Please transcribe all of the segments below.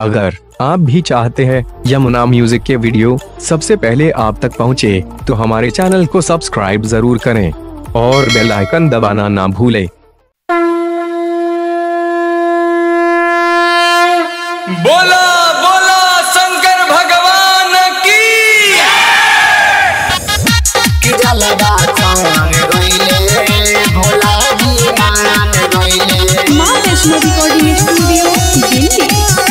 अगर आप भी चाहते हैं यमुना म्यूजिक के वीडियो सबसे पहले आप तक पहुंचे, तो हमारे चैनल को सब्सक्राइब जरूर करें और बेल आइकन दबाना ना भूलें। बोला बोला शंकर भगवान की माँ वैष्णो रिकॉर्डिंग स्टूडियो दिल्ली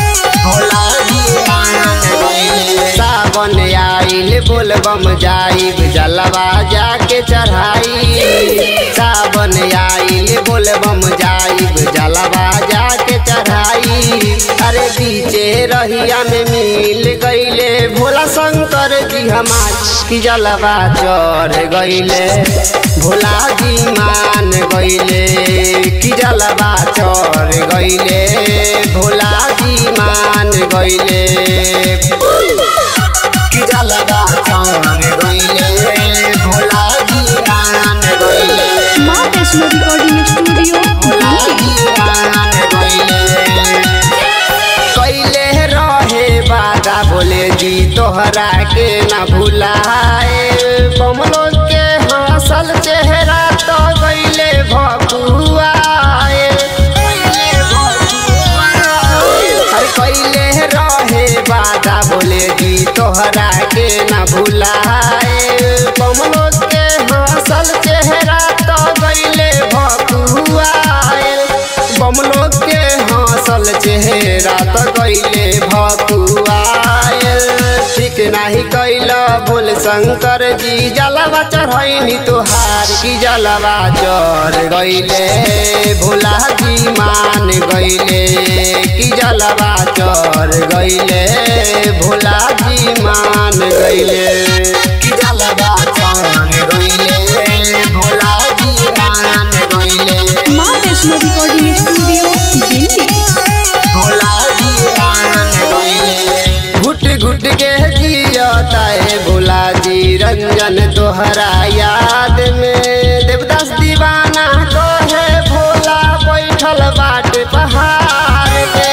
सावन आइल बोलबम जाइब जलवा जाके चढ़ाई सावन आइल बोलबम जाइब जलवा जाके चढ़ाई अरे बीचे रहिया में मिल गईले भोला शंकर जी हमार की जलवा चढ़ गईले भोला जी मान गईले की जलवा चढ़ गईले भोला जी मान गईले की जलवा चढ़ गईले भोला जी मान गईले माँ वैष्णो रिकॉर्डिंग स्टूडियो दिल्ली कैले रहे बादा बोले जी तोहरा के न भुलाए बमलो के हंसल चेहरा तो गईले भकुआए अरे कैले रहे बादा बोले जी तोहरा के न भुलाए बमलो के हंसल चेहरा तो गईले भकुआए बमलो के हंसल चेहरा तो गईले भकुआए ठीक नाही कैल बोल शंकर जी जलवा चढ़ैनी तोहार की जलवा चढ़ गईले भोला जी मान गईले की जलवा चढ़ गईले भोला जी मान गईले की जलवा चढ़ गईले भोला जी मान गईले माँ वैष्णो रिकॉर्डिंग स्टूडियो दिल्ली घुट घुट के जियता है भोला जी रंजन तोहरा याद में देवदास दीवाना को है भोला बैठल बाट पहाड़ पे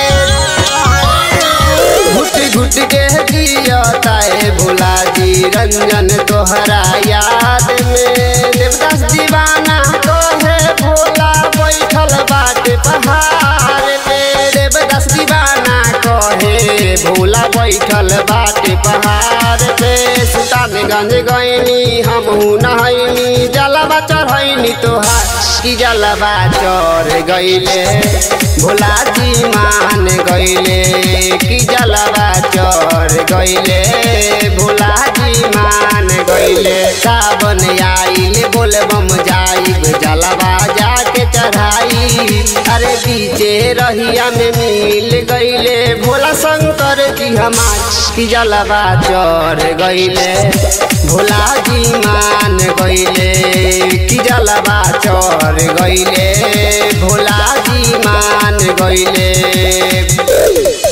घुट घुट के जियता है भोला जी रंजन तोहरा याद में देवदास दीवाना को है भोला बैठल बाट पहाड़ पे देवदास दीवाना कहे भोला बैठल बाट पहाड़ पे सुल्तानगंज गईनी हमहू नहैनी जलवा चढ़ैनी तोहार की जलवा चढ़ गईले भोला जी मान गईले की जलवा चढ़ गईले भोला जी मान गईले सावन आइल बोलबम जाइब जलवा जाके चढ़ाई अरे बीचे रहिया में मिल गईले भोला शंकर जी हमार की जलवा चढ़ गईले भोला जी मान गईले की जलवा चढ़ गईले भोला जी मान गईले